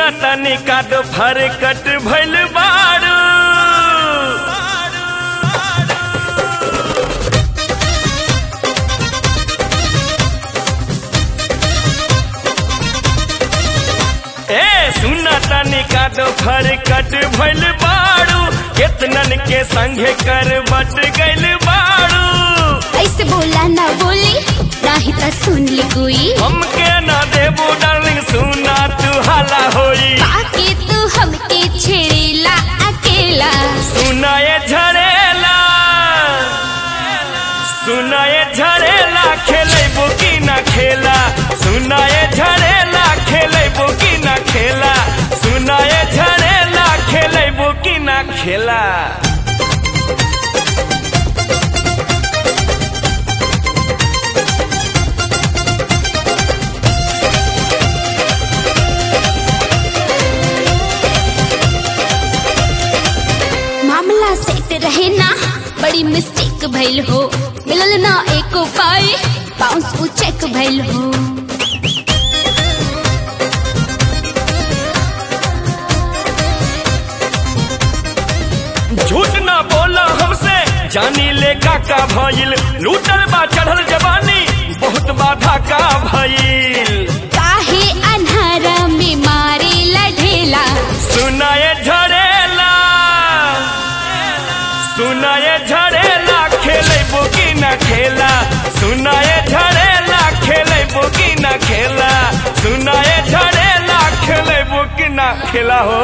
सुना तनी का दो फरकट भइल बारू ए सुना तनी का दो फरकट भइल बारू केतनन के संगे कर बट गइल बारू ऐसे बोला ना बोली नाही त सुन ली कोई हमके ना देबू डार्लिंग सुना तू हाला होई बाकी तू हमके छेड़ेला अकेला सुनाए झरेला सुनाए झरेला खेलेबो की ना खेला सुनाए झरेला खेलेबो की ना खेला सुनाए झरेला खेलेबो की ना खेला मामला सेट रहे ना बड़ी मिस्टेक भइल हो मिलल ना एको पाई बाउंस उ चेक भइल हो झूठ ना बोला हमसे जानी ले काका भइल लूटल बा चढ़ल जवानी बहुत बाधा का भइल काहे अन्हारा में मारे लढेला सुनाए झरेला सुनाए झरेला खेले बोकी ना खेला सुनाए झरेला खेले बोकी ना खेला सुनाए झरेला खेले बोकी ना खेला हो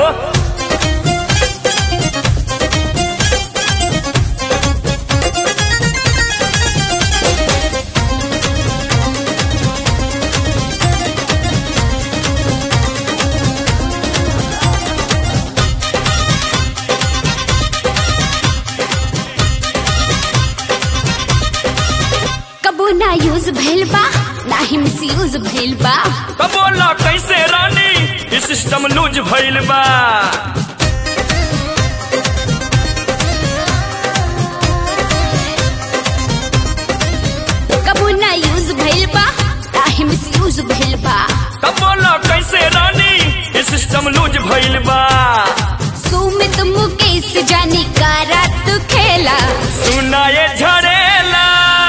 कबो ना यूज भइल बा ना ही मिस यूज भइल बा तो बोला कैसे रानी ई सिस्टम लूज भइल बा कबो ना यूज भइल बा ना ही मिस यूज भइल बा तो बोला कैसे रानी ई सिस्टम लूज भइल बा सुमित मुकेश जानी का रात खेला सुनाए झरेला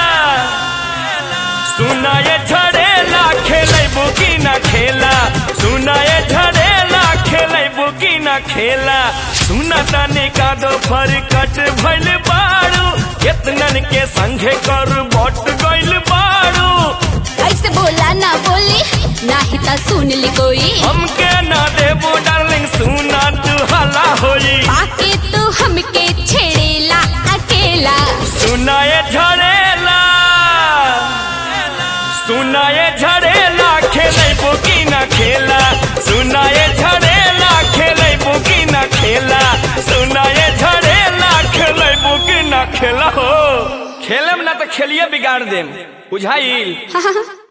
सुनाए झरेला खेले बुकी ना खेला सुनाए झरेला खेले बुकी ना खेला सुना ताने का दो फरकट भइल बारू केतनन के संगे कर बट गइल बारू ऐसे बोला ना बोली ना ही त सुन ली कोई हमके ना देबो डार्लिंग सुना तू हला होई बाकी तू हमके छेड़ेला अकेला सुनाए झरेला सुनाए झरेला खेले बुकी ना खेला सुनाए झरेला खेले बुकी ना खेला सुनाए झरेला खेले बुकी ना खेला हो खेलम ना तो खेलिए बिगाड़ देम बुझाइल हाँ हाँ हाँ